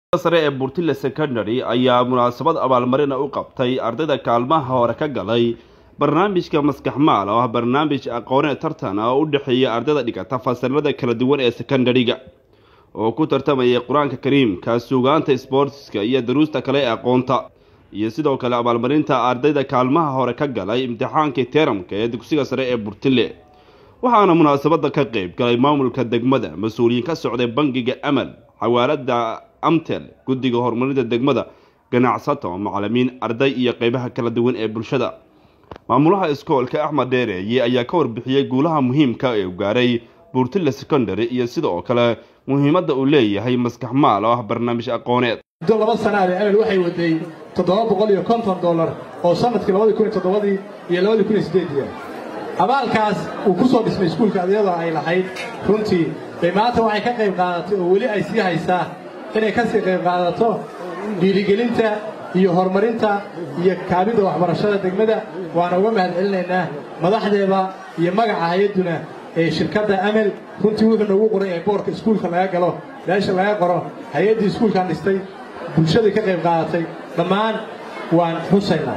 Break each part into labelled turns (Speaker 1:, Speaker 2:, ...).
Speaker 1: sare ee burtile secondary ayaa munaasabad abaalmarina u qabtay ardayda kaalmaha hore ka galay barnaamijka maskaxmaal oo ah barnaamij aqoone tartan ah oo u dhexeeya ardayda dhigata fasalada kala duwan ee secondary-ga oo ku tartamayay qur-aanka kariimka suugaanta sboortiska iyo daruusta kale ee aqoonta iyo sidoo kale abaalmarinta ardayda kaalmaha hore ka galay imtixaankii teramka ee dugsiga sare ee burtile waxaana munaasabada ka qeyb galay maamulka degmada mas-uuliyiin ka socday bangiga amal xawaalada amtel guddiga horumarinta degmada ganacsato macalimiin arday iyo qeybaha kala duwan ee bulshada maamulaha iskoolka axmed dheereeye ayaa ka warbixiyey guulaha muhiimka ee u gaaray buurtile secondary iyo sidoo kale muhiimadda uu leeyahay maskax maal oo ah barnaamij aqooneed
Speaker 2: muddo laba sanaade amel waxay waday toddoba boqol iyo konton dollar oo sanadkii labadii kun iyo toddobadii iyo labadii kun iyo siddeedii abaalkaas uu ku soo dhismay iskuulka iyadoo ay lahayd runtii bay maanta waxay ka qayb qaadatay oo weli ay sii haysaa inay ka sii qayb qaadato dhiirigelinta iyo horumarinta iyo kaabidda waxbarashada degmada waana uga mahad celinaynaa madaxdeeda iyo magaca hay-adduna ee shirkadda amel runtii wuxuu noogu qoran yahay boorka iskuulka laga galo meesha laga qoro hay-addii iskuulkan dhistay bulshadii ka qayb qaadatay dhammaan waan xusaynaa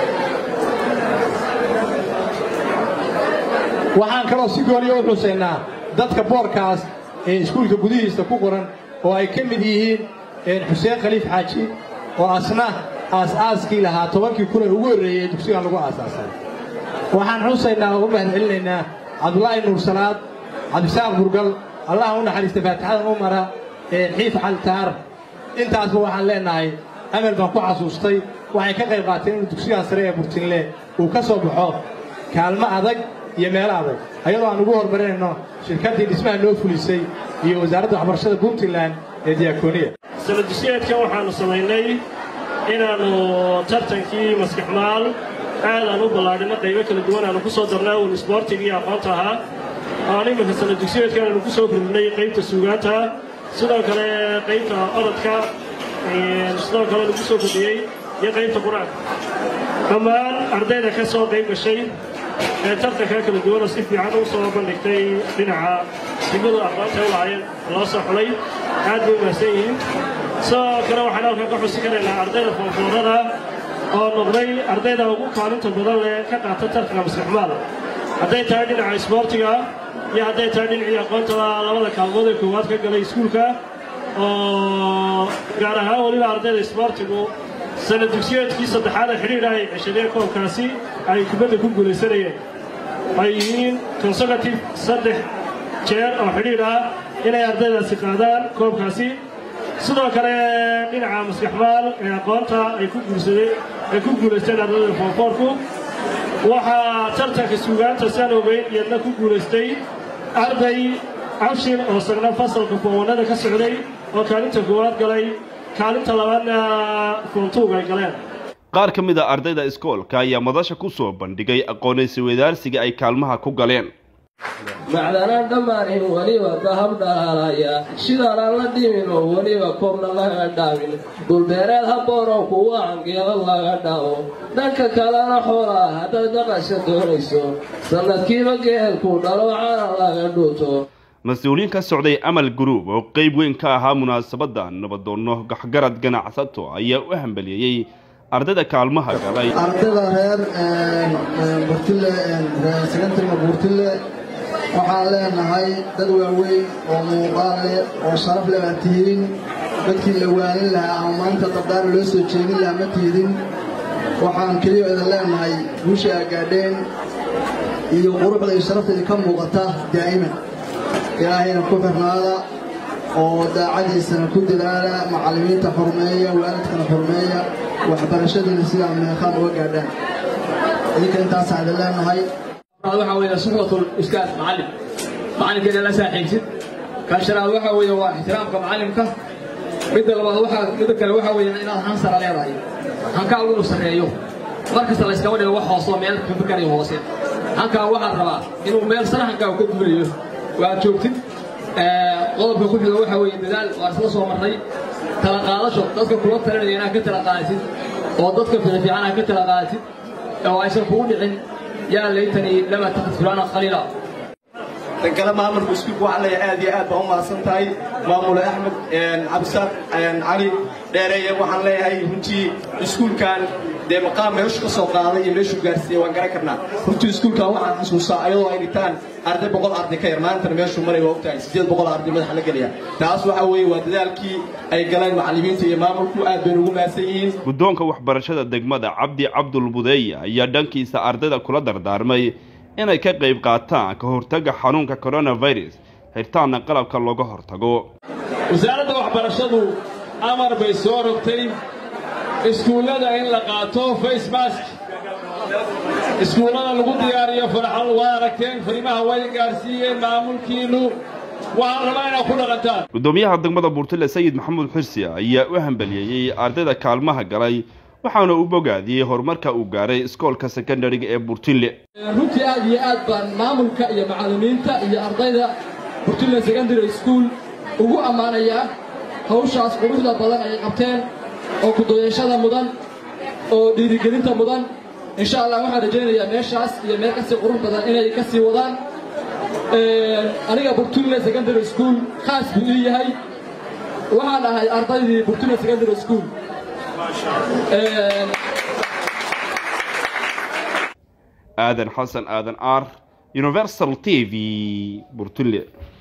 Speaker 2: waxaan kaloo si gooniya u xusaynaa dadka boorkaas ee iskuulka gudihiisa ku qoran oo ay ka mid yihiin xuseen khaliif xaaji oo asna aas-aaskii lahaa tobankii kun ee ugu horreeyey ee dugsigan lagu aasaasay waxaan xusaynaa oo u mahad celinaynaa cabdulaahi nuursalaad cabdisaaq burgal allaha u naxariista faatixadan u mara xiif caltaar intaasba waxaan leennahay amel baan ku xasuustay waxay ka qayb qaateen inuu dugsigan sare ee burtinle uu ka soo baxo kaalmo adag iyo meelo adag ayadoo aan ugu horumarinayno shirkaddii dhismaha noo fulisay iyo wasaaradda waxbarashada puntland ee diyakooniya
Speaker 3: sanadusyeedkan waxaannu samaynay inaannu tartankii maskaxmaal aadaan u ballaadhino qaybo kala duwan aanu ku soo darnay uun isboortiga iyo aqoonta ahaa aan iminka sanadugsiyeedkan aanu ku soo kordhinay qaybta suugaanta sidoo kale qaybta orodka sidoo kale lagu soo kordhiyey iyo qaybta qur-aanka dhammaan ardayda ka soo qayb gashay ee tartanka kala duwanoo si fiican u soo bandhigtay dhinaca himadu aqoonta u lahaayeen loo soo xulay aad bay umahsan yihiin sidoo kale waxaan halkan ka xusi karaynaa ardayda foonfoorada oo noqday ardayda ugu kaalinta badan leh ka qaata tartanka maskaxmaal hadday tahay dhinaca isboortiga iyo hadday tahay dhinacii aqoontada labada kaalmood ee koowaad ka galay iskuulka oo gaar ahaan weliba ardayda isboortigu sanad dugsiyeedkii saddexaad ee xidhiidha ay ceshadeen koobkaasi ay kubadda ku guulaysanayeen ay yihiin consecutive saddex jeer oo xidhiidh ah inay ardaydaasi qaadaan koobkaasi sidoo kale dhinaca maskaxmaal ee aqoonta ay ku guursadeen ay ku guulaysteen ardayda foonfoorku waxaa tartanka suugaanta saan ogeyn iyadna ku guulaystay arday cabshir oo sagna fasalka foonwanada ka socday oo kaalinta koowaad galay kaalinta labaadna foontuug ay galeen
Speaker 1: qaar ka mid a ardayda iskoolka ayaa madasha ku soo bandhigay aqoonaysi wadaarsiga ay kaalmaha ku galeen
Speaker 4: macdanaan dhammaanayn weliba dahab dhaalaya shidaanaan la dhimin oo weliba koobna laga dhaamin dhulbeereed habboonoo kuwa angeelo laga dhaco dhanka kalena xoolaa haddaad dhaqasha doonayso sannadkiiba geelku dhalo cana laga dhuuto
Speaker 1: mas-uuliyiin ka socday amal guruub oo qeyb weyn ka ahaa munaasabadda nabadoonno gaxgarad ganacsato ayaa u hambaliyeeyey ardayda kaalmaha galay
Speaker 5: ardayda reer burtile secondaryga buurtile waxaan leenahay dad waaweyn oo muuqaal leh oo sharaf leh baa tihiin dadkii la waanin lahaa ama maanta dabdaara loo soo jeedin lahaa ma tiidin waxaan keliya idin leenahay guusha aa gaadheen iyo quruxda iyo sharafta idinka muuqata daa'iman ilaahayna ku xirnaada oo daacadiisana ku dadaala macallimiinta xurmeeya waalidkana xurmeeya waxbarashadiina sidaa meeqaan uga gaadhaan idinka intaasaan idin leenahay
Speaker 6: waxaa weeye suxbatul ustaad macallim macallinkeena la saaxiibsid kan shanaad waxaa weeye waa ixtiraamka macallimka midda labaad waxaa midda kale waxaa weeye inaad hansara leedahay hankaagu inuu sarreeyo mar kasta layskama dhigo wax hoosoo meel kabakarayo hoose hankaa waxaad rabaa inuu meel sare hankaagu ka duulayo waad joogtid qodobka ku xiga waxaa weeye dadaal waa isla soo marray tala qaadasho dadka kula talinaya inaad ka tala qaadatid oo dadka fiican aad ka tala qaadatid oo aysan kugu dhicin yaa laytanii lama takhid fulaana khaliila
Speaker 7: tan kale maamulka iskuulka waxaan leeyahay aad iyo aad baan u mahadsan tahay maamule axmed cabdisaaq cali dheereeye waxaan leeyahay runtii iskuulkan dee maqaam meeshu ka soo qaaday iyo meeshuu gaarsiiyey waan garan karnaa runtii iskuulkan waxaan xasuustaa ayadoo ay dhigtaan arday boqol arday ka yar maantana meeshuu maray waa ogtahay siddeed boqol arday madaxa la gelaya taas waxa weeye waa dadaalkii ay galeen macallimiinta iyo maamulku aad baynu ugu mahadsan yihiin
Speaker 1: guddoonka waxbarashada degmada cabdi cabdul budeeye ayaa dhankiisa ardayda kula dardaarmay inay ka qayb qaataan ka hortagga xanuunka coronavirus xirtaanna qalabka looga hortago
Speaker 8: wasaaradda waxbarashadu amar bay soo rogtay iskuullada in la qaato face mask iskuullada lagu diyaariyo farxal waa aragteen fariimaha way gaarsiiyeen maamulkiinnu waxaan rabaa inaad ku dhaqantaan
Speaker 1: guddoomiyaha degmada buurtile sayid maxamuud xirsi ayaa u hambaliyeeyey ardayda kaalmaha galay waxaana u bogaadiyey horumarka uu gaaray iskoolka sekondariga ee buurtile
Speaker 9: runtii aad iyo aad baan maamulka iyo macallimiinta iyo ardayda burtile secondary school ugu ammaanayaa hawshaas quruxda badan ay qabteen oo kudoyashada mudan oo dhiirigelinta mudan insha allah waxaan rajaynayaa meeshaas iyo meel kasii qurux badan inay ka sii wadaan aniga burtule secondary school khaas buu ii yahay waxaan ahay ardaydii burtule secondary school
Speaker 1: aadan xasan aadan ar universal t v burtule